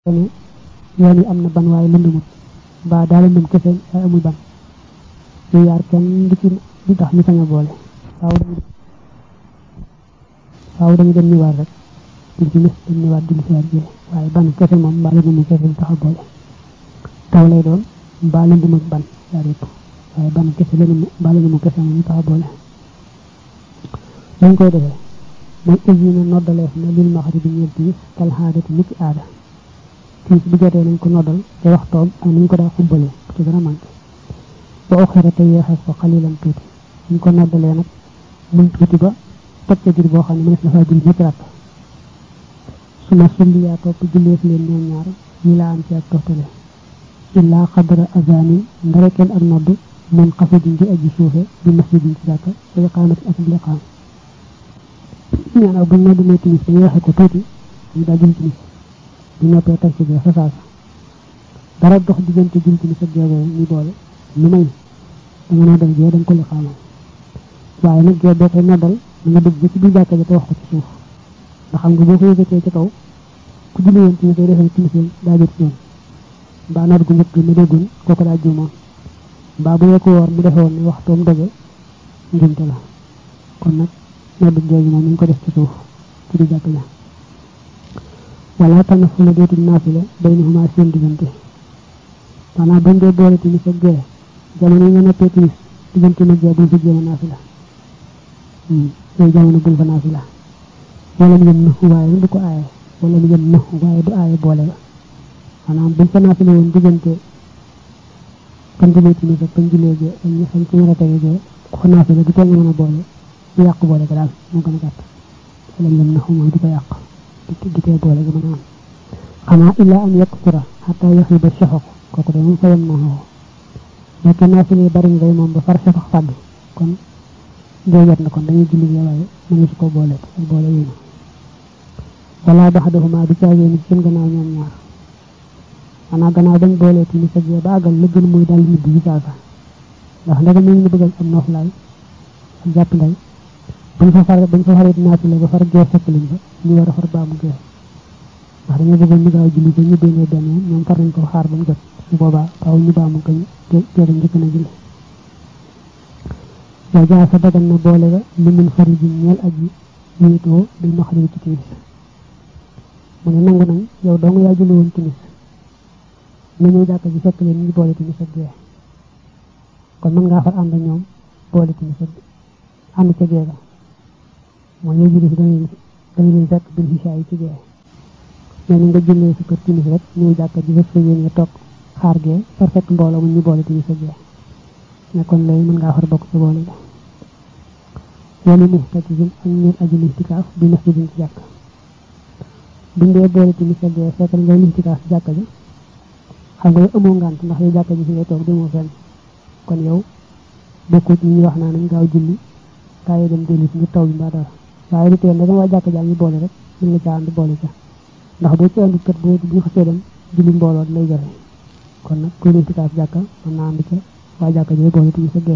ne yoon yi am na ban waaye lëndumut mbaa daa lëndum kese waaye amul ban yu yaar kenn du ci du tax ñu sañ a boole faaw dañu faaw dañu dem ñëwaat rek di ci mis dem ñëwaat di lisiwaat jee waaye ban kese moom mbaa lëndum kese du tax a boole taw lay doon mbaa lëndum ak ban yaar yëpp waaye ban kese lëndum mbaa lëndum kese moom ñu tax a boole lañ koy defee mooy usine noddaleef na lil maxari bi ñeel tiis kal xaadati niki aada tiis bu jotee nañ ko noddal te waxtoom ak ni ñu ko daa xubbalee ku ci gën a manqué ba oxira te yeexees ko xalilan tuuti ñu ko noddalee nag muy tuuti ba toj ca jur boo xam ne mënees na faa julli ñetti rakk su ma sulli yaa topp julleef leen ñoom ñaar ñi laa am ci ak toftale illaa xadra azani ndare kenn ak nodd mun xafidin di aji suufe bi masjidin ci jàkka wa iqaamati ak liqaam ñaanaaw bu ñu noddlee timis dañu waxe ko tuuti ñu daal jul timis bu noppee teg ci fa saasa dara dox diggante jul timis ak gee boobu ñu boole lu may da nga noddal gee da nga ko li xaamal waaye nag gee boo koy noddal da nga dugg ba ci biir jàkka ja te wax ko ci suuf ndax xam nga boo ko yëkkatee ci kaw ku julli woon timis day defee timis daa jot yoon mbaa nodd gu njëkk mu déggoon kooku daa juumoon mbaa bu yekku woor mu defe woon ne waxtoom doge njumte la kon nag noddu géej moom ñu ko def ci suuf ci di jàkk ja wala tanafula dootul naafila baynahuma seen diggante maanaam buñ dee boole timis ak gee jamono yi nga noppee timis diggante nag gee buñ fa jéem a naafila yooyu jamono buñ fa naafila wala mu yem na waaye du ko aaye wala mu yem na waaye du aaye boole ba maanaam buñ fa naafila woon diggante kan julee timis ak kan julee gee ak ñi xam ci war a tege gee ku fa naafila du tee nga mën a boole du yàq boole ga daal moo gën a gàtt wala mu yem na mooy du ko yàq di tee boole ga mën a am xanaa illaa am yekk sura xataa yox yi ba soxox kooku de moom fa yem na xoo nekk naafila bari ngay moom ba far soxox fàdd kon doo jot na kon dañuy julli ya waaye mënu su ko boole ak boole yéen wala baxdahuma du caagee ni seen gannaaw ñoom ñaar xanaa gannaaw bañ boolee ti ni sa gee ba àggal la gën muy daal nit yi saasa ndax ndega mu ngi bëggal am noflaay ak jàpp nday bañ fa far bañ fa farit naafile ba far gee fekk liñ ba ñu war a far baamu gee ndax dañoo bëggoon ñu gaaw julli ba ñu déngee benn ñoom far nañ ko xaar ba mu jot su boobaa faaw ñu baamu ko géeram njëkk na julli wa jaa sa dagan na boole ga li mun fari ji ñeel aji wéetoo bil maxrib ci timis mu ne nangu nañ yow dong yaa julli woon timis nga ñëw jàkka ji fekk leen ñu boole timis ak gee kon mën ngaa far ànd ñoom boole timis ak ànd ca gee ga mooy ñooy julli si danañ danañ leen fekk bil xisha yi ci gee mais ni nga jullee sa kër timis rek ñëw jàkka ji fekk yéen nga toog xaar gee far fekk mbooloo mu ñu boole timis ak gee ne kon léegi mën ngaa far bokk ci boole ga wala muxtakisin ak ñeen aji listikaaf bi masjidin ci jàkk buñ dee boole timis ak gee fekk ngay listikaaf ci jàkka ji xam nga yow amoo ngànt ndax yow jàkka ji fi ngay toog demoo fenn kon yow bokkut ñi ñu wax naa nañ gaaw julli kaay dem dellu si ngir taw bi mbaa dara waaye du tee ndegam waa jàkka jaa ngi boole rek mën nga caa ànd boole ca ndax boo ci andi kat boo bu ñu xasee dem julli mbooloo lay jafe kon nag kuy listikaaf jàkka mën naa ànd ca waa jàkka ji boole timis ak gee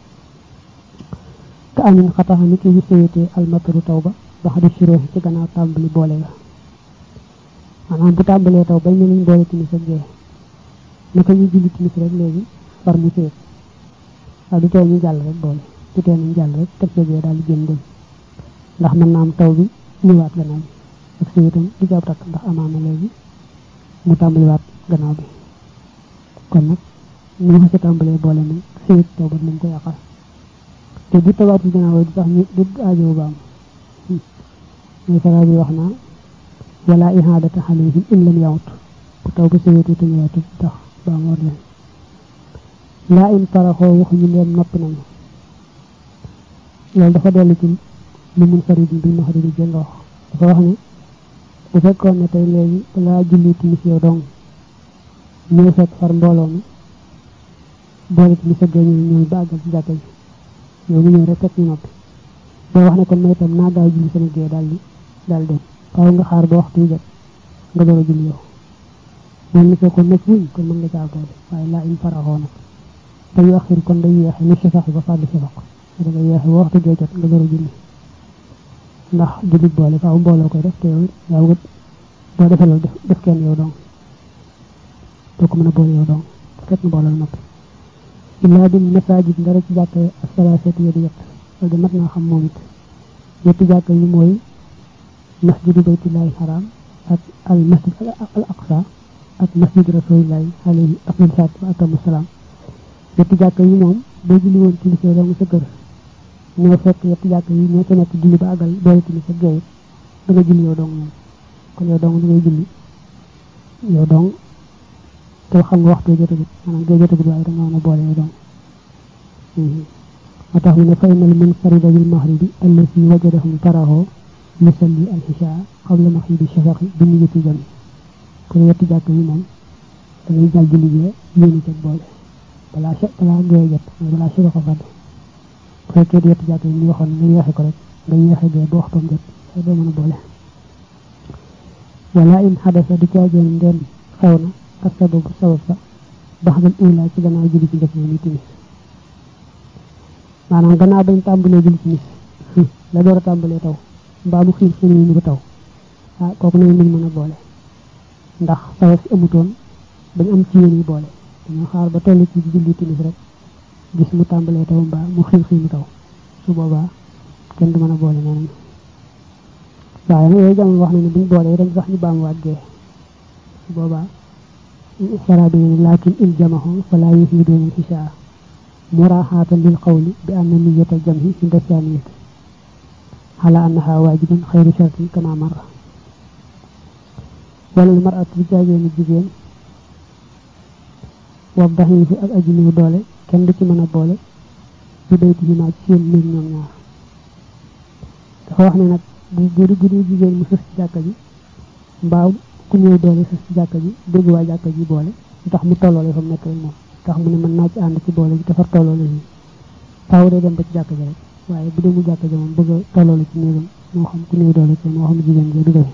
te amin xataxa ni ki wi sawetee almataru taw ba ba xadi siroo ci gannaaw tàmbali boole ga maanaam bu tàmbalee taw bañ ne lañ boole timis ak gee naka ñu julli timis rek léegi far mu séet waaye du tee ñu jàll rek boole du tee ñu jàll rek teg gee daal di génn dem ndax mën naa am taw bi ñëwaat gannaaw bi ak séetam du jàpp takk ndax amaana léegi mu tàmbaliwaat gannaaw bi kon nag ñu xasee tàmbalee boole moom séet taw ba lañ ko yàqal te bu tawaat ci gannaaw du tax ñu du aajowu baam muy faral bi wax naa wala ihaadata alayhim in lam yawut bu taw ba séetu te ñëwaatu tax baam war leen laa in taraxoo waxuñu leen noppi nañu loolu dafa dellu ci li mun farid bi maxari bi jël wax dafa wax ne bu fekkoon ne tey léegi balaa julli timis yow dong ñëw fekk far mbooloo mi boole timis ak gee ñu ñëw ba àggal ci jàkka ji yow mu ñëw rek fekk ñu noppi boo wax ne kon may itam naa gaaw julli sama gee daal di daal dem faaw nga xaar ba waxtu jot nga door a julli yow moom ni fekkoon nag wuñ kon mën nga caa boole waaye laa in faraxoo nag te yu axir kon day yeexe ni sifax ba fàddu sifax da nga yeexe ba waxtu gee jot nga door a julli ndax jullit boole faaw mbooloo koy def te yow yaa wut boo defee loolu def def kenn yow donc doo ko mën a boole yow dong fekk na boole la noppi illaa bil masajid dara ci jàkk asalaasati yi di yett loolu de mat naa xam moom it ñetti jàkk yi mooy masjidu baytullahi haram ak al masjid al aqsa ak masjid rasulillahi alayhi afdal salaatu wa atamu salaam ñetti jàkk yi moom boo julli woon ci lisee dong sa kër ñoo fekk ñetti jàkk yi ñoo ca nekk julli ba àggal doole ci sa géey da nga julli yow dong moom kon yow dong da ngay julli yow dong te xam nga waxtu jotagut maanaam gee jotagut waaye da nga mën a boole yow dong moo tax mu ne fa inal munfarida bil maghribi allati wajadahum taraho yusalli al isha qabla maghribi shafaqi bi niyyati jami kon ñetti jàkk yi moom da ngay jàll julli gee yéeni ca boole balaa balaa gee jot balaa suba ko fàdd bu fekkee di yetti jàkk yi ñu waxoon nga yeexe ko rek nga yeexe gee ba waxtoom jot sa doo mën a boole wala in xadasa di caageen ndeen xew na ak sababu sabab sa baxdal ula ci gannaaw julli ci njëkk ni timis maanaam gannaaw bañ tàmbalee julli ci mis la door a tàmbalee taw mbaa mu xiir xiir ñu ko taw ah kooku nañ muñ mën a boole ndax sabab si amutoon bañ am ci yéen yi boole dañoo xaar ba toll ci julli timis rek gis mu tàmbalee taw mbaa mu xiir xiir mu taw su boobaa kenn du mën a boole nee nañ waaye nag yooyu jamono wax na ne buñ boolee dañ sax ñu baamuwaat gee su boobaa sara bi ne laakin in jamahu fala yufiidoona xisaa muraaxaatan lil qawli bi anna niyata jamhi inda saaniyati ala annaha waajibun xayru shartin kama marra wala lu mar at bu jaageeni jigéen wa daxiifi ak aji néew doole kenn du ci mën a boole bi baytihimaa ci seen néeg ñoom ñaar dafa wax ne nag bu bu bu dee jigéen mu sës ci jàkka ji mbaa ku ñëw doole sës ci jàkka ji dégg waa jàkka ji boole tax mu tolloole fa mu nekk rek moom tax mu ne mën naa ci ànd ci boole ji dafa tolloole yi faaw day dem ba ci jàkka ji rek waaye bu demul jàkka ji moom bëgg a tolloole ci néegam moo xam ku ñëw doole ci moo xam jigéen ji du doy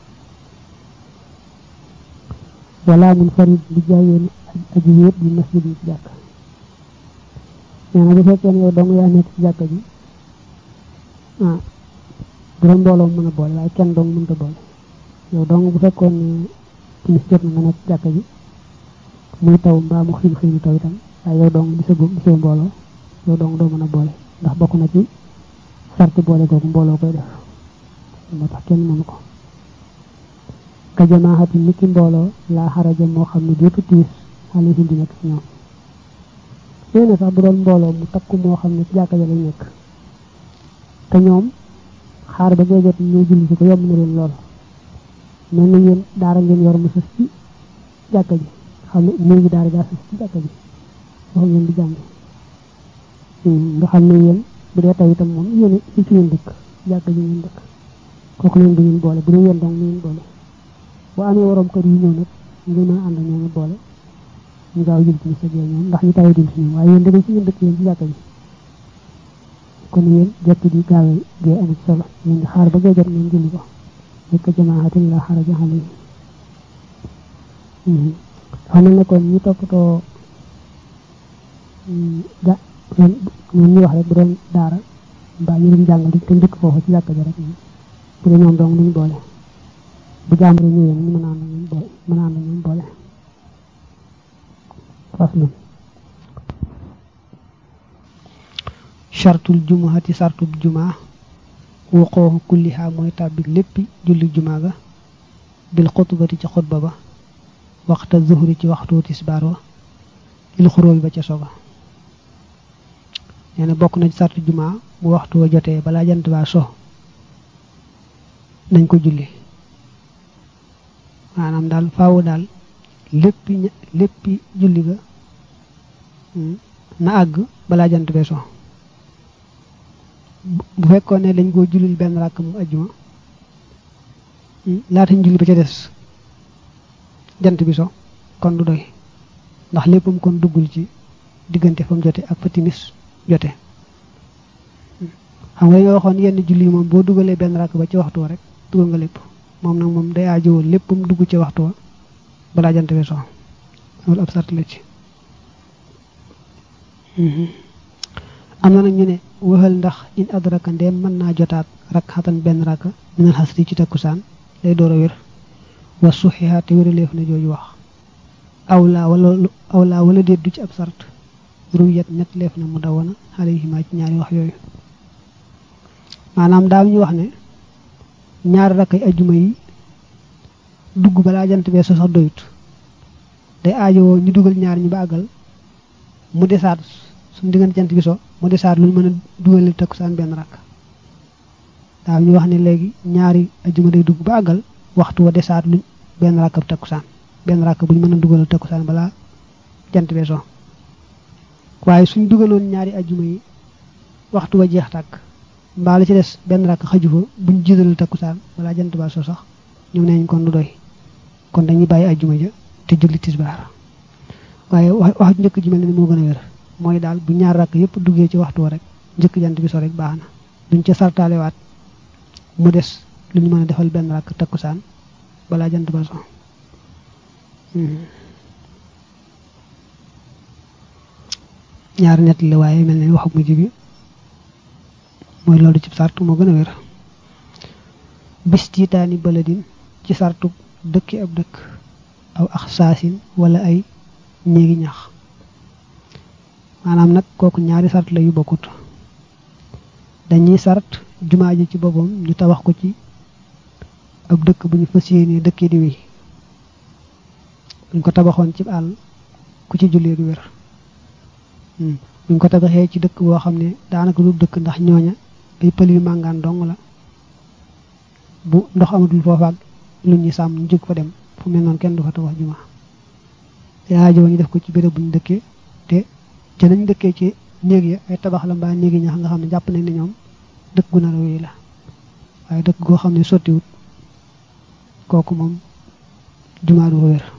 wala mun farid di jaayeen aji wéet bi masjid yi ci jàkk nee na bu fekkee ne yow dong yaa nekk ci jàkka ji ah bu doon mbooloo mën a boole waaye kenn dong mënta boole yow dong bu fekkoon ne timis jot na nga nekk ci jàkka ji muy taw mbaa mu xiin xiinu taw itam waaye yow dong gisagoo gisoo mbooloo yow dong doo mën a boole ndax bokk na ci sarti boole googu mbooloo koy def moo tax kenn mënu ko ka jamaaxati niki mbooloo laa xaraja moo xam ne déetu tiis xale si di nekk ci ñoom nee na sax bu doon mbooloo mu takku moo xam ne ci jàkka ja lay nekk te ñoom xaar ba ngay jot ñuy julli si ko yomb na leen lool mel na yéen daara ngeen yor mu sës ci jàkka ji xam ne néegi daara daa sës ci jàkka ji wax ngeen di jàng nga xam ne yéen bu dee taw itam moom yéen ci ci ngeen dëkk jàkka ji ngeen dëkk kooku leen du ngeen boole bu dee yéen dong ngeen boole boo amee waroom kër yi ñëw nag ngeen mën a ànd ñoom boole ñu gaaw jël ci sa ñoom ndax ñu taw dul si ñoom waaye yéen da ci ngeen dëkk yéen ci jàkka ji kon yéen jekk di gaawee gee amul solo ñu ngi xaar ba gee jot ngeen julli ko nekk jamaahatin la xaraja alayhi xam na ne kon ñu toppatoo ja ñoom ñu wax rek bu doon daara mbaa ñu doon jàngal te njëkk foofu ci jàkka ji rek bu dee ñoom dong duñ boole bu jàmbur ñëwee ñu mën a ànd ñoom boole mën a ànd ñoom boole faslu chartul jumuhati sartub jumaa wuqooxu kulliha mooy tàbbi léppi julli jumaa ga bil xutbati ci xutba ba waxta zuhri ci waxtu tisbaar wa il xuróobi ba ca soga nee na bokk na ci sartu jumaa bu waxtu wa jotee balaa jant baa so nañ ko julli maanaam daal faawu daal léppi léppi julli ga na àgg balaa jant bee so bu fekkoon ne dañ koo jullil benn ràkk mu ajjuma laata ñu julli ba ca des jant bi so kon du doy ndax léppam kon duggul ci diggante fa mu jote ak fa timis jote xam nga dañoo waxoon yenn julli moom boo dugalee benn ràkk ba ci waxtu wa rek dugal nga lépp moom nag moom day aajowoo léppam dugg ci waxtu wa balaa jant bi so loolu ab sart la ci am na nag ñu ne waxal ndax in adraka ndeem mën naa jotaat rak xatan benn raka minal xasri ci takkusaan day door a wér wa suxiha te wéraleef na jooju wax awlaa wala awlaa wala déet du ci ab sart ruwiyat net leef na mu dawana alayhima ci ñaari wax yooyu maanaam daal ñu wax ne ñaari rakkay ajjuma yi dugg balaa jant bee so sax doyut day aajowoo ñu dugal ñaar ñi ba àggal mu desaat suñu diggante jant bi so mu desaat lu ñu mën a dugalil takkusaan benn rakk daal ñu wax ne léegi ñaari ajjuma day dugg ba àggal waxtu wa desaat luñ benn rakk bu takkusaan benn rakk bu ñu mën a dugalal takkusaan balaa jant bee so waaye suñ dugaloon ñaari ajjuma yi waxtu wa jeex tàkk mbaa la ci des benn rakk xaju fa buñ jiitalul takkusaan balaa jant baa so sax ñu neñ kon du doy kon dañuy bàyyi ajjuma ja te julli tisbaar waaye wax wax njëkk ji mel ni moo gën a wér mooy daal bu ñaar rakk yëpp duggee ci waxtu wa rek njëkk jant bi so rek baax na duñ ca sartaalewaat mu des lu ñu mën a defal benn rakk takkusaan balaa jant ba so ñaar nett la waaye mel ni waxu mujj bi mooy loolu ci sartu moo gën a wér bis tiitaani baladin ci sartu dëkki ab dëkk aw ax saasin wala ay néegi ñax maanaam nag kooku ñaari sart la yu bokkut dañuy sart jumaa ji ci boppam ñu tabax ko ci ab dëkk bu ñu fas yéenee dëkkee di wéy buñ ko tabaxoon ci àll ku ci jullee du wér buñ ko tabaxee ci dëkk boo xam ne daanaka du dëkk ndax ñooña ay pël yu màngaan dong la bu ndox amatul foofaak lu ñuy sàmm ñu jóg fa dem fu mel noonu kenn du fa tabax juma yaa jow ñu def ko ci béréb bu ñu dëkkee te ca nañ dëkkee ci néeg ya ay tabax la mbaa néegi ñax nga xam ne jàpp nañ ne ñoom dëkk gu nar a wéy la waaye dëkk goo xam ne sottiwut kooku moom jumaa du ko wér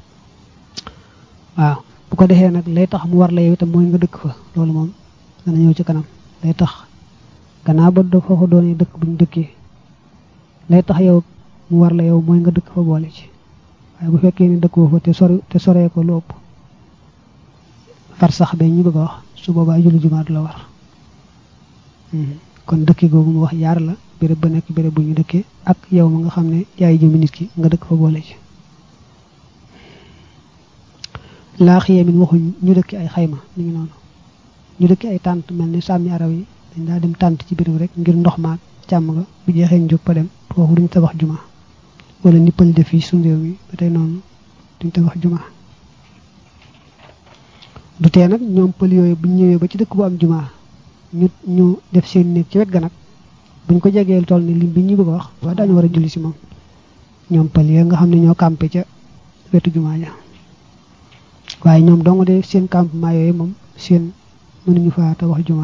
waaw bu ko defee nag lay tax mu war la yow itam mooy nga dëkk fa loolu moom dana ñëw ci kanam lay tax gannaaw ba do foofu doonee dëkk bu ñu dëkkee lay tax yow mu war la yow mooy nga dëkk fa boole ci waaye bu fekkee ni dëkkoo fa te sori te soree ko lu ëpp far sax ba ñu bëgg a wax su boobaa julli jumaa du la war kon dëkki googu mu wax yaar la béréb ba nekk béréb bu ñu dëkkee ak yow ma nga xam ne yaay jëmi nit ki nga dëkk fa boole ci laa xiyee min waxuñ ñu dëkki ay xayma mi ngi noonu ñu dëkki ay tànt mel ni sàmmi araw yi dañ daa dem tànt ci béréb rek ngir ndox maag càmm nga bu jeexee ñu jóg pa dem foofu duñ tabax juma wala nippal def fii suñu réew mi ba tey noonu duñ tabax juma du tee nag ñoom pël yooyu buñ ñëwee ba ci dëkk bu am juma ñu ñu def seen néeg ci wet ga nag buñ ko jegee toll ni lim bi ñu bëgg a wax waaye daañu war a julli si moom ñoom pël yooyu nga xam ne ñoo campé ca wetu juma ja waaye ñoom dong de seen campement yooyu moom seen mënuñu faa tabax juma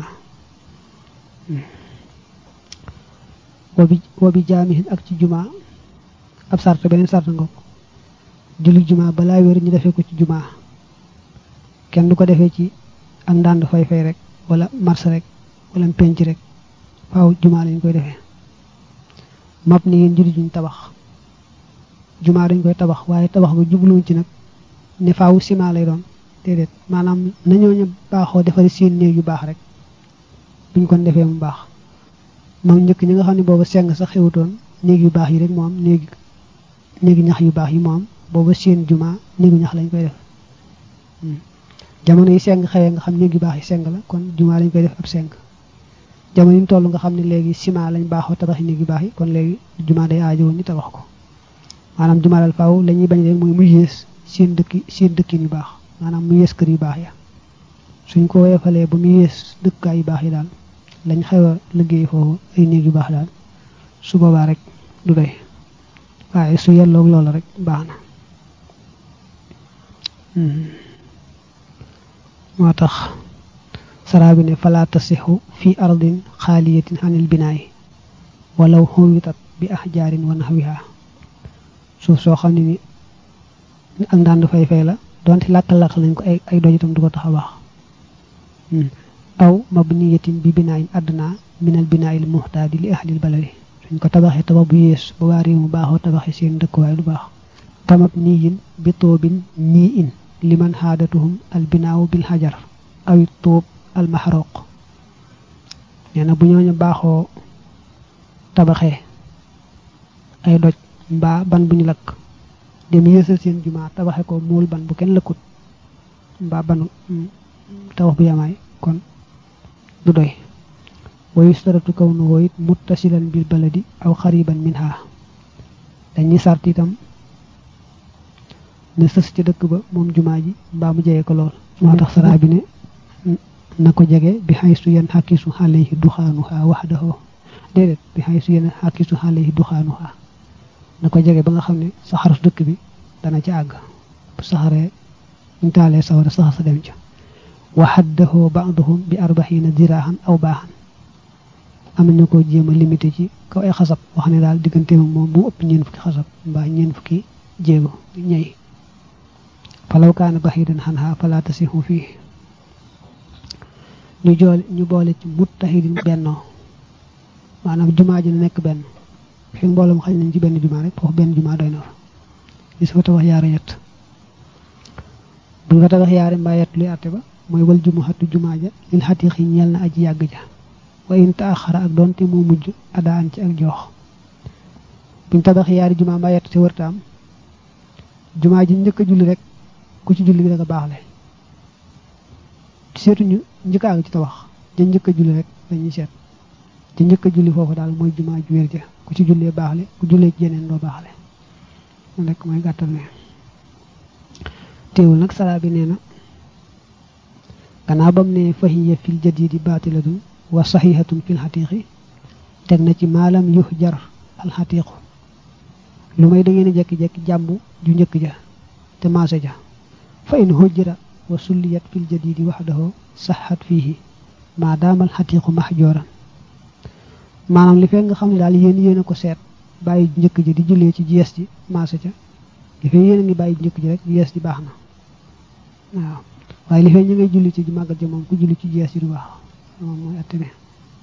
wabi wabi jaamihin ak ci juma ab sart beneen sart nga ko julli juma balaa wér ñu defee ko ci juma kenn du ko defee ci ak ndànd fay fay rek wala mars rek wala penc rek faaw juma lañ koy defee mab ni yéen julli juñ tabax juma dañ koy tabax waaye tabax ba jubluwuñ ci nag ne faaw ciment lay doon déedéet maanaam nañoo ñu baaxoo defari seen néeg yu baax rek buñ kon defee mu baax moom njëkk ñi nga xam ne booba seng sax xewutoon néeg yu baax yi rek moo am néegi néegi ñax yu baax yi moo am booba seen juma néegu ñax lañ koy def jamono yi seng xewee nga xam néeg yu baax yi seng la kon juma lañ koy def ab seng jamono yi mu toll nga xam ne léegi ciment lañ baaxoo tabax yi néeg yu baax yi kon léegi juma day aajo woon ñu tabax ko maanaam juma dal faaw la ñuy bañ rek mooy mu yées seen dëkki seen dëkkin yu baax maanaam mu yées kër yu baax ya suñ ko weefalee ba mu yées dëkkaay yu baax yi daal lañ xew a liggéey foofu ay néeg yu baax daal su boobaa rek du doy waaye su yelloog loolu rek baax na moo tax saraa bi ne falaa tasixu fi ardin xaaliyatin anil binaay walaw xuwitat bi ahjaarin wa naxwiha suuf soo xam ne ni ak ndànd fay fay la donte làkkal-làkkal nañ ko ay ay doj itam du ko tax a baax aw mabniyatin bi binaayin adna minal binaayil muxtaadi li ahlil baladi suñ ko tabaxee tabax bu yées ba waa réew mu baaxoo tabaxee seen dëkkuwaay du baax tamab niyin bi toobin nii in liman xaadatuhum al binaawu bil xajar awit tóob al maxroq nee na bu ñooñu baaxoo tabaxee ay doj mbaa ban bu ñu lakk dem yéesal seen jumaa tabaxe ko muul ban bu kenn lëkkut mbaa banu tabax bu yamaay kon du doy wa yustaratu kawnuhu it muttasilan bil baladi aw xariban minha dañuy sart itam ne sës ci dëkk ba moom jumaa ji mbaa mu jege ko lool moo tax saraa bi ne na ko jege bi xaysu yan xakisu alayhi duxaanuha waxdahu déedéet bi xaysu yan xakisu alayhi duxaanuha na ko jege ba nga xam ne saxaru dëkk bi dana ci àgg bu saxaree ñu taalee sawara saxar sa dem ca wa xaddahu baaduhum bi arbaxina diraahan aw baaxan am nañu ko jéem a limité ci kaw ay xasab wax ne daal diggante moom bu ëpp ñeen fukki xasab mbaa ñeen fukki jéego ñey falaw kaana baxidan xanha fala tasixu fii ñu jool ñu boole ci muttahidin bennoo maanaam jumaa ji na nekk benn fi mbooloo xañ nañ ci benn jumaa rek foofu benn jumaa doy na fa gis fa tabax yaari yett bu nga tabax yaari mbaa yett luy àtte ba mooy wal jumuhatu jumaa ja lil xatiix yi ñeel na aji yàgg ja wa in taaxara ak doonte moo mujj adaan ci ak joox buñ tabax yaari jumaa mbaa yett te wërta am jumaa ji njëkk a julli rek ku ci julli bi da nga baaxle seetuñu njëkk àgg ci tabax ja njëkk a julli rek dañuy seet ja njëkk a julli foofu daal mooy jumaa ju wér ja ku ci jullee baaxle ku jullee ci jeneen doo baaxle loolu rek mooy gàttal ne teewul nag saraa bi nee na gannaaw bam ne fahiya fil jadidi baatilatun wa saxihatun fil xatiixi teg na ci maalam yux jar alxatiixu lu may da ngeen jekki-jekki jàmb ju njëkk ja te maase ja fa in hujjira wa sulliyat fil jadidi waxdahu saxat fiihi maa daamal xatiixu maxjooran maanaam li fekk nga xam ne daal yéen yéen a ko seet bàyyi njëkk ji di jullee ci jees ji maase ca li fekk yéen a ngi bàyyi njëkk ji rek jees ji baax na waaw waaye li fekk ñu ngay julli ci màggal ja moom ku julli ci jees ji du baax moom mooy atte ne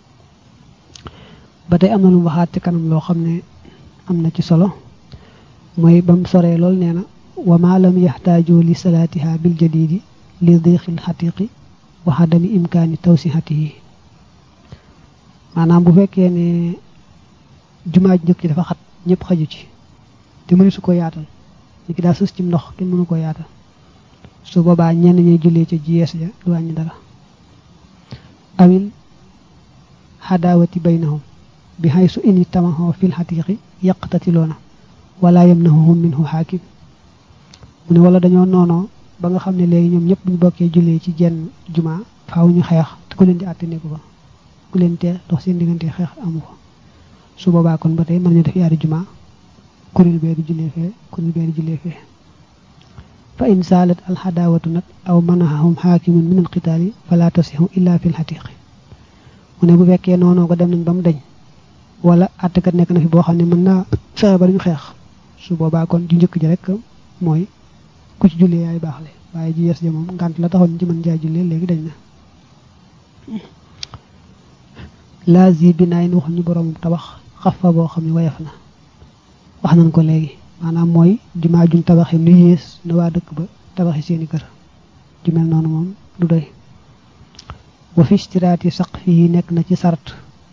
ba tey am na lu mu waxaat ci kanam loo xam ne am na ci solo mooy ba mu soree lool nee na wa ma lam yaxtaaju li salaatiha bil jadidi li diixil xatiqi wa xadami imkaani tawsihatihi maanaam bu fekkee ne jumaa ji njëkk ci dafa xat ñëpp xaju ci te mënu su ko yaatal ni ki daa sës ci ndox kenn mënu ko yaatal su boobaa ñenn ñuy jullee ca jiyees ja du wàññi dara awil xadaawati baynahum bi xaysu in tamaxoo fil xatiqi yaqtatiloona wala yamnahuhum minhu xaakim mu ne wala dañoo noonoo ba nga xam ne léegi ñoom ñëpp buñu bokkee jullee ci jenn jumaa faaw ñu xeex te ku leen di àtte nekku ko ku leen tee dox seen diggante xeex amu ko su boobaa kon ba tey mën ñu def yaari jumaa kuréel bee di jullee fee kuréel bee di jullee fee fa in saalat alxadaawatu nag aw manahahum xaakimun min alqitaali fala tasixu illa fi lxatiqi mu ne bu fekkee noonoo ko dem nañ ba mu dañ wala àttekat nekk na fi boo xam ne mën naa fexe ba duñu xeex su boobaa kon ju njëkk ji rek mooy ku ci jullee yaay baaxle waaye ji yes ja moom ngant la taxoon ci mën jaay jullee léegi dañ na lazi bi naay waxuñ ñu borom tabax xaf fa boo xam ne wayaf na wax nañ ko léegi maanaam mooy jumaa juñ tabaxi nu yées na waa dëkk ba tabaxi seeni kër ju mel noonu moom du doy wa fi istiraati saq fii nekk na ci sart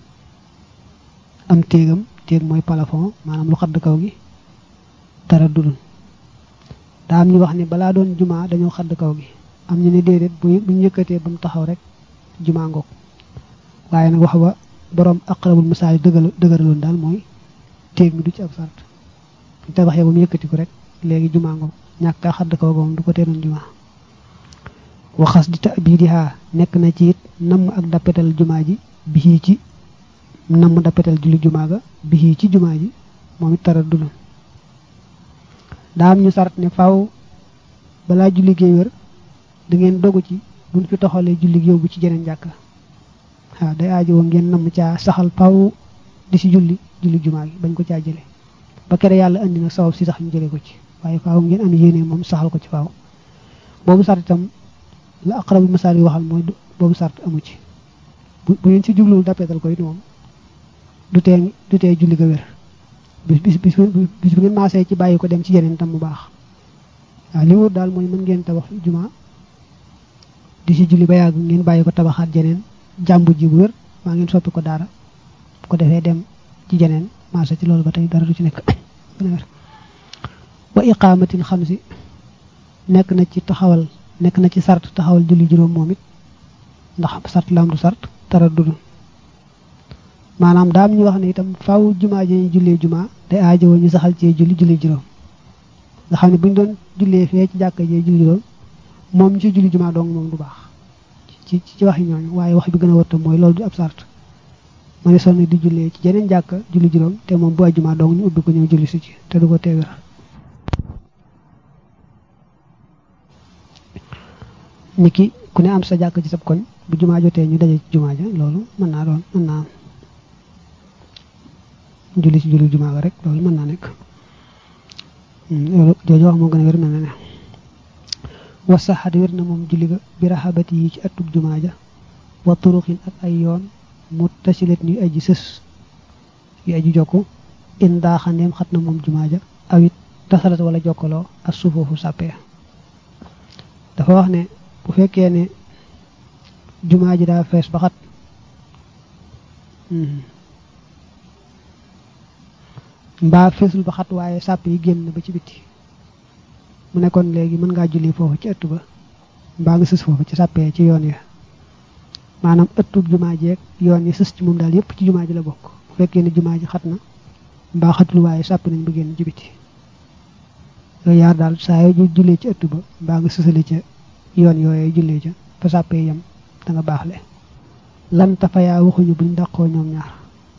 am téegam téeg mooy plafond maanaam lu xadd kaw gi dara dudul daa am ñu wax ne balaa doon jumaa dañoo xadd kaw gi am ñu ne déedéet bu bu ñu yëkkatee ba mu taxaw rek jumaa ngoog waaye nag wax ba borom aqrabul masaali dëggal dëgëraloon daal mooy téeg mi du ci ab sart ñu tabaxee ba mu yëkkatiku rek léegi jumaa ngoog ñàkk a xadd kaw ga moom du ko teeloon jumaa waxas di ta bii di xaa nekk na ci it namm ak dappetal jumaa ji bii ci namm dappetal julli jumaa ga bii ci jumaa ji moom it tara dudul daa am ñu sart ne faaw balaa julli géey wër da ngeen dogu ci buñ fi toxalee julli yóbbu ci jeneen jàkka waaw day aajowoo ngeen namm caa saxal faaw di si julli julli jumaa gi bañ ko caa jële ba kere yàlla andi na sabab si sax ñu jële ko ci waaye faaw ngeen am yéene moom saxal ko ci faaw boobu sart itam la aqrabu masaal yi waxal mooy boobu sart amu ci bu bu ngeen si jubluwul dappeetal ko it moom du tee du tee julli ga wér bis bis bis bis bu ngeen maasee ci bàyyi ko dem ci yeneen tam mu baax waaw li wóor daal mooy mën ngeen tabax juma di si julli ba yàgg ngeen bàyyi ko tabaxaat jeneen jàmbu ji bu wér maa ngeen soppi ko daara ko defee dem ci jeneen maase ci loolu ba tey dara du ci nekk wa iqaamatil xamsi nekk na ci taxawal nekk na ci sart taxawal julli juróom moom it ndax sart la am du sart tara dudu maanaam daam ñu wax ne itam faaw jumaa ji ñu jullee jumaa day aajowoo ñu saxal cee julli julli juróom nga xam ne bu ñu doon jullee fee ci jàkka jee julli juróom moom ñu ci julli jumaa dong moom du baax ci ci waxi ñooñu waaye wax bi gën a wërta mooy loolu du ab sart ma ne sonn di jullee ci jeneen jàkka julli juróom te moom bu ajjumaa dong ñu ubbi ko ñëw julli si ci te du ko teewér niki ku ne am sa jàkk ci sab koñ bu jumaa jotee ñu daje ci jumaa ja loolu mën naa doon mën naa am julli ci julli jumaa ga rek loolu mën naa nekk loolu jooju wax moo gën a wér mel na ne wasaxat wér na moom julli ga bi raxabati yi ci attub jumaa ja wa turuxin ak ay yoon mu tasilet ñuy aji sës yu aji jokku in daaxandeem xat na moom jumaa ja awit tasalat wala jokkaloo ak suufoofu sàppee dafa wax ne bu fekkee ne jumaa ji daa fees ba xat mbaa feesul ba xat waaye sàpp yi génn ba ci bitti mu ne kon léegi mën ngaa julli foofu ci ëtt ba mbaa nga sës foofu ci sàppee ci yoon ya maanaam ëttub jumaa ji ak yoon yi sës ci moom daal yépp ci jumaa ji la bokk bu fekkee ne jumaa ji xat na mbaa xatul waaye sàpp nañ ba génn ci bitti yooyu yaar daal saa yoo jullee ci ëtt ba mbaa nga sësale ca yoon yooyee jullee ca fa sàppee yem da nga baaxle lan tafayaa waxuñu buñ dàqoo ñoom ñaar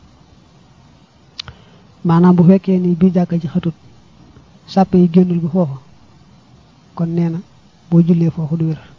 maanaam bu fekkee ni biir jàkka ji xatut sàppe yi génnul ba foofa kon nee na boo jullee foofu du wér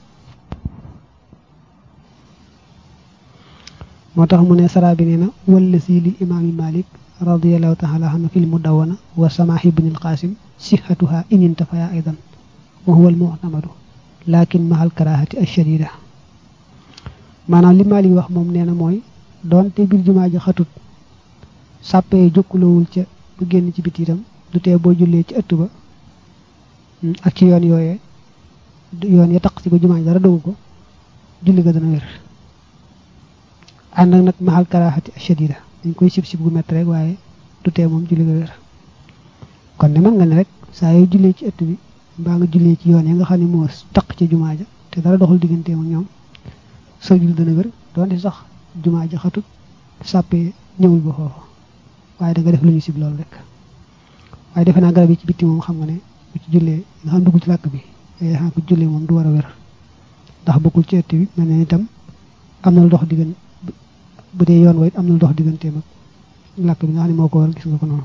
moo tax mu ne saraa bi nee na walla si li imaami malik radiallahu taala anhu fil mudawwana wa samaahi ibnil qasim sihatuha inin tafaya aidan wa huwa al mu'tamadu lakin mahal karahati ashadida maanaam li malik wax moom nee na mooy doonte biir jumaa ji xatut sàppee jokkulowul ca bu génn ci biti itam du tee boo jullee ci ëtt ba ak ci yoon yooyee yoon ya taq ci ba jumaa ji dara dogu ko julli ga dana wér ànd ak nag maxal karaxati shadida dañ koy sib sib gu métti rek waaye du tee moom julli ga wér kon ne mën nga ne rek saa yoo jullee ci ëtt bi mbaa nga jullee ci yoon ya nga xam ne moo taq ci jumaa ja te dara doxul digganteem ak ñoom sa julli dana wér doonte sax jumaa ja xatut sàppee ñëwul ba foofu waaye da nga def lu ñu sib loolu rek waaye defe naa garab yi ci bitti moom xam nga ne bu ci jullee nga xam duggul ci làkk bi yooyu xam ko jullee moom du war a wér ndax bokkul ci ëtt bi mel ne itam am na lu dox diggan bu dee yoon wayit am na lu dox digganteem ak làkk bi nga xam ne moo ko war gis nga ko noonu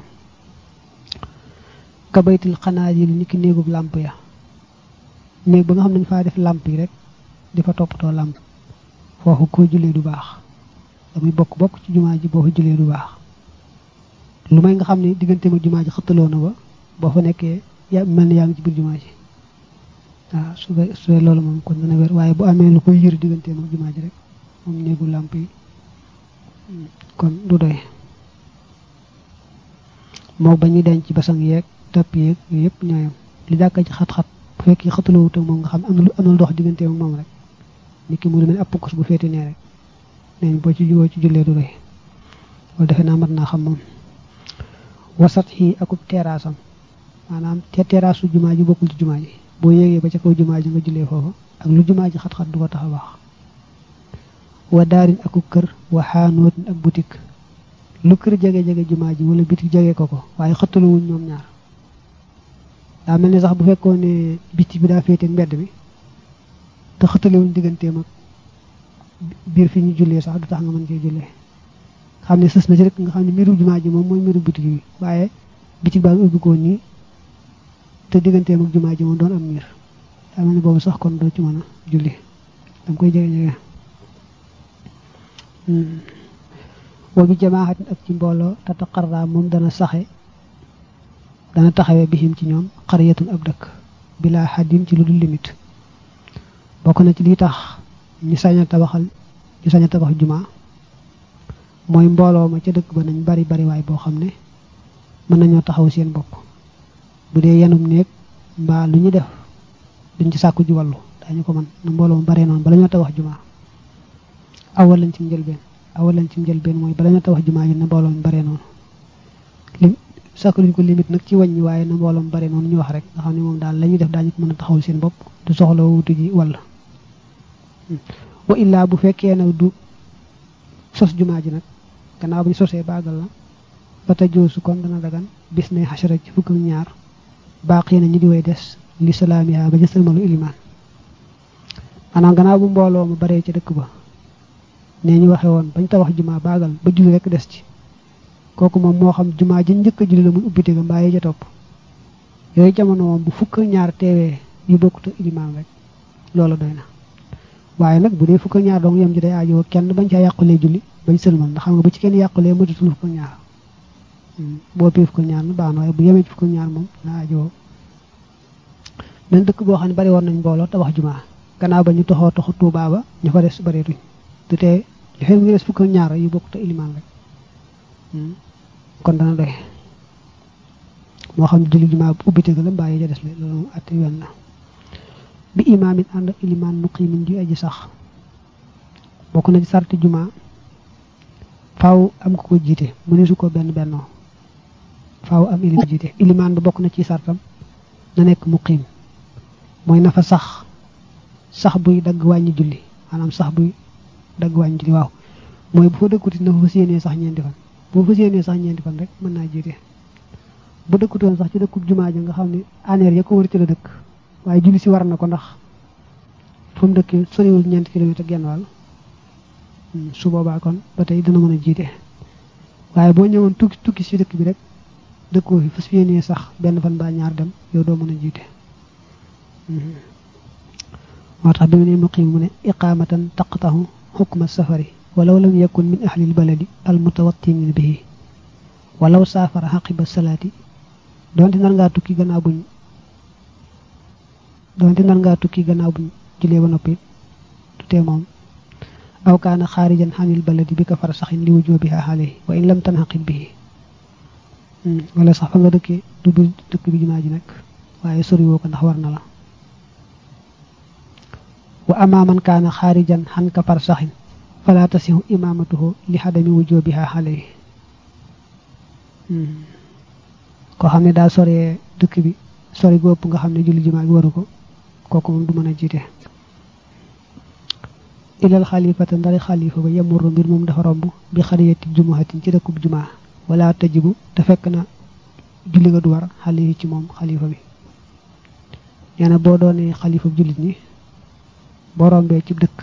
kabaytil xanaa yi ni ki néegub làmp ya néeg ba nga xam ne dañ faa def làmp yi rek di fa toppatoo làmp foofu ko jullee du baax damuy bokk bokk ci jumaa ji boo fa jullee du baax lu may nga xam ne diggante ma jumaa ji xëttaloo na ba boo fa nekkee yaa mel ni yaa ngi ci biir jumaa ji waaw su fee su fee loolu moom kon dana wér waaye bu amee lu koy yër diggante ma jumaa ji rek moom néegu làmp yi kon du doy moo ba ñuy denc basang yeeg tapp yeeg yooyu yëpp ñooyam li jàkka ci xat-xat bu fekkee xëttaloo te moom nga xam am na lu am na lu dox diggante ak moom rek nit ki mu lu mel ab pukkus bu féete nee rek neñ boo ci boo ci jullee du doy loolu defe naa mat naa xam moom wasat yi akub terrassam maanaam te terrasse jumaa ji bokkul ci jumaa ji boo yéegee ba ca kaw jumaa ji nga jullee foofa ak lu jumaa ji xat-xat du ko tax a baax wa daarin akub kër wa xaanootin ak boutique lu kër jege-jege jumaa ji wala bitik jege ko ko waaye xëttaluwuñ ñoom ñaar daa mel ni sax bu fekkoon ne bitik bi daa féete mbedd bi te xëttaluwuñ digganteem ak biir fi ñu jullee sax du tax nga mën cee jullee xam ne sës na ci rek nga xam ne miiru jumaa ji moom mooy miiru bitik bi waaye bitik baa ngi ubbi ko nii te digganteem ak jumaa ji moom doon am miir daa mel ni boobu sax kon doo ci mën a julli danga koy jege-jege wa bi jamaaxatin ak ci mbooloo tataqarra moom dana saxe dana taxawee bihim ci ñoom xariyatun ab dëkk bilaa xaddin ci lu dul limite bokk na ci li tax ñu sañ a tabaxal ñu sañ a tabax jumaa mooy mbooloo ma ca dëkk ba nañ bari bari waay boo xam ne mën nañoo taxaw seen bopp bu dee yanum néeg mbaa lu ñu def duñ ci sàkku ji wàllu dañu ko mën na mbooloo ma baree noonu bala ñoo tabax jumaa awal lañ ci njëlbeen awal lañ ci njëlbeen mooy bala ñoo tabax jumaa ji na mbooloo mi baree noonu li sàkkaluñ ko limite nag ci wàññi waaye na mbooloom bare noonu ñu wax rek nga xam ne moom daal la ñuy def daañu ko mën a taxawul seen bopp du soxla wutu ji walla wa illaa bu fekkee nag du sos jumaa ji nag gannaaw bu ñu sosee baagal la ba ta joosu kon dana dagan bis ne xasara ci fukk ak ñaar baaqi na ñi di way des li salaamiha ba ca sëlmalu ilimaan maanaam gannaaw bu mbooloo mu baree ca dëkk ba nee ñu waxe woon bañ tabax jumaa baagal ba julli rek des ci kooku moom moo xam jumaa ji njëkk a julli la muy ubbite ga mbaa yi ca topp yooyu jamono moom bu fukk ak ñaar teewee yu bokkut ak ilimaan rek loolu doy na waaye nag bu dee fukk ak ñaar dong yem ji day aajoo kenn bañ caa yàqulee julli bañ sëlmal ndax xam nga bu ci kenn yàqulee matatul fukk ak ñaar boo pii fukk ak ñaar na baax na waaye bu yemee ci fukk ak ñaar moom na aajoo benn dëkk boo xam ne bari woon nañ mbooloo tabax jumaa gannaaw ba ñu toxoo toxu Tuubaa ba ñu fa des bareetuñ du tee ñu xëy mu ngi des fukk ak ñaar yu bokkut ak ilimaan rek kon dana doy moo xam julli jumaa ubbite ga la mbaa yi ca des la loolu moom atte yoon la bi imaamin ànd ak ilimaan muqimin ju aji sax bokk na ci sarti jumaa faaw am ko ko jiite mu ne su ko benn bennoo faaw am ilim jiite ilimaan ba bokk na ci sartam na nekk muqim mooy na fa sax sax buy dagg wàññi julli maanaam sax buy dagg wàññi julli waaw mooy bu fa dëkkuti na fa fas yéenee sax ñeenti fan bu fa fas yéenee sax ñeenti fan rek mën naa jiite bu dëkkutoon sax ci dëkkub jumaa ja nga xam ne aneer ya ko wër ci la dëkk waaye julli si war na ko ndax fa mu dëkkee soriwul ñeenti kilomètre genn wàll su boobaa kon ba tey dana mën a jiite waaye boo ñëwoon tukki tukki si dëkk bi rek dëkkoo fi fas yéenee sax benn fan baa ñaar dem yow doo mën a jiite moo tax bi mu ne muqim mu ne iqaamatan taqtahu xukma safari walaw lam yakun min ahlil baladi al mutawattinin bihi walaw saafara xaqiba salaati doonte nar ngaa tukki gannaaw buñ doonte nar ngaa tukki gannaaw buñ julee ba noppi du tee moom aw kaana xaarijan xanil baladi bi ka far saxin li wujubiha alayhi wa in lam tanxaqit bihi wala sax fa nga dëkkee du du dëkk bi jumaa ji nekk waaye soriwoo ko ndax war na la wa ama man kaana xaarijan xan ka far saxin fala tasihu imaamatuhu li xadami wujubiha alayhi koo xam ne daa soree dëkk bi sori gu ëpp nga xam ne julli jumaa gi waru ko kooku moom du mën a jiite ilal xalifata ndari xalifa ba yemurru mbir moom dafa romb bi xariyati jumuhatin ci dëkkub jumaa wala tajibu te fekk na julli ga du war xale yi ci moom xalifa bi nee na boo doonee xalifa jullit ñi boo rombee ci dëkk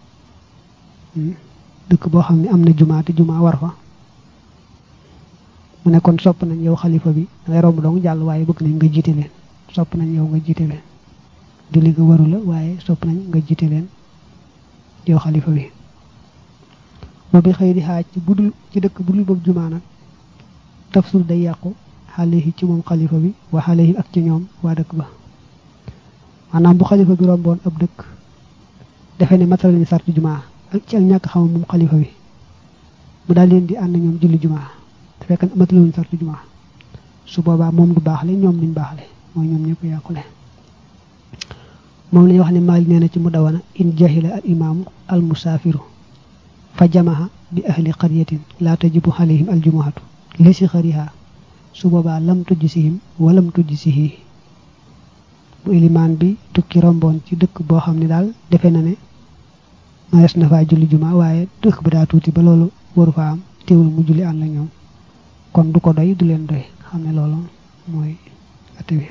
dëkk boo xam ne am na jumaa te jumaa war fa mu ne kon sopp nañ yow xalifa bi dangay romb dong jàll waaye bëgg nañ nga jiite leen sopp nañ yow nga jiite leen julli ga waru la waaye sopp nañ nga jiite leen yow xalifa bi moo bi xëy di xaaj ci budul ci dëkk budul boobu jumaa nag tafsul day yàqu xale yi ci moom xalifa bi wa xale yi ak ci ñoom waa dëkk ba maanaam bu xalifa bi romboon ab dëkk defe ne matal nañu sarti jumaa ak ci ak ñàkk xam moom xalifa bi mu daal leen di ànd ñoom julli jumaa te fekk matal nañu sarti jumaa su boobaa moom du baaxle ñoom duñ baaxle mooy ñoom ñëpp yàqule moom la ñuy wax ne maali nee na ci mu dawana in jahila al imaamu al musaafiru fa jamaha bi ahli qaryatin laa tajibu alayhim al jumuhatu li si xariha su boobaa lam tujj sihim walam tujj sihi bu ilimaan bi tukki romboon ci dëkk boo xam ne daal defe na ne maes na faa julli juma waaye dëkk ba daa tuuti ba loolu waru fa am teewul mu julli ànd la ñoom kon du ko doy du leen doy xam ne loolu mooy atte bi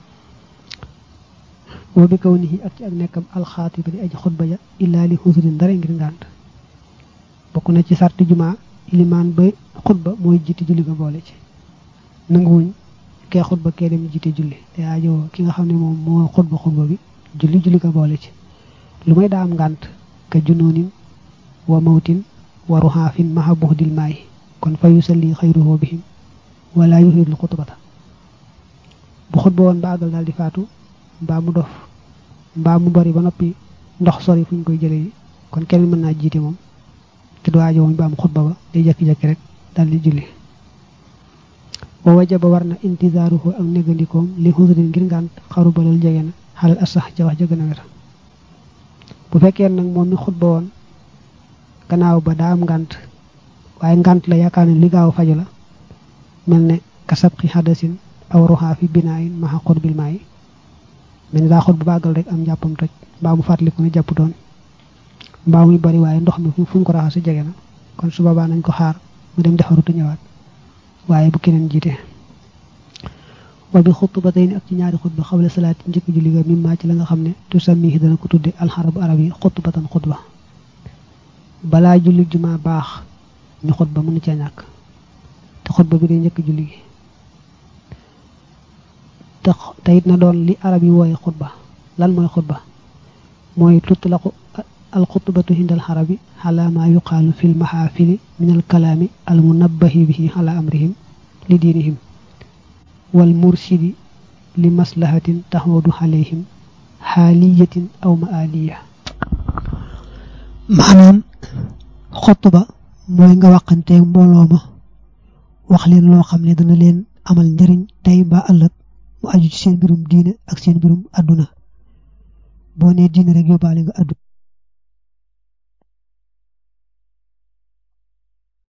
wa bi kaw nihi ak ci ak nekkam alxaatiba di aji xutba ja illaa li xusurin dara ngir ngànt bokk na ci sarti juma ilimaan ba xutba mooy jiite julli ga boole ci nanguwuñ kee xutba kee dem jiite julli te aajowoo ki nga xam ne moom moo xutba xutba bi julli julli ga boole ci lu may daa am ngànt ka junoonin wa mawtin wa ruxaafin maha buxdil maay kon fa yusalli xayruhu bihim wala yuhidul xutbata bu xutba woon ba àggal daal di faatu mbaa mu dof mbaa mu bari ba noppi ndox sori fu ñu koy jëlee kon kenn mën naa jiite moom te du aajo woon ba am xutba ba day jekki-jekki rek daal di julli wa wajaba war na intizaaruhu ak négandikoom li xusrin ngir ngànt xaru balal jege na xalal asax ca wax ja gën a wér bu fekkee nag moom mi xutba woon gannaaw ba daa am ngànt waaye ngànt la yaakaar ne li gaaw faju la mel ne kasabqi hadasin aw ruha fi binaayin maxa xutbil maayi mel ni daa xut bu bàggal rek am njàppam toj mbaa mu fàttaliku ne jàpp doon mbaa muy bari waaye ndox mi fu mu ko raxase jege na kon su boobaa nañ ko xaar mu dem defaru te ñëwaat waaye bu keneen jiite wa bi xutbatayni ak ci ñaari xutba xawle salaat njëkk julli ga mimmaa ci la nga xam ne tu sammihi dana ko tudde alxarabu arab yi xutbatan xutba balaa julli jumaa baax ñu xutba mënu cee ñàkk te xutba bi day njëkk julli gi te te it na doon li arab yi wooye xutba lan mooy xutba mooy tutlaqu alxutbatu hindal xarabi xala ma yuqaalu fi lmaxaafili min alkalaami almunabbahi bihi ala amrihim li diinihim wal mursidi li maslahatin taxawdu alayhim xaaliyatin aw maaliya maanaam xutba mooy nga waxanteeg mbooloo ma wax leen loo xam ne dana leen amal njariñ tey ba ëllëg mu aju ci seen mbirum diine ak seen mbirum àdduna boo nee diine rek yóbbaale nga àdduna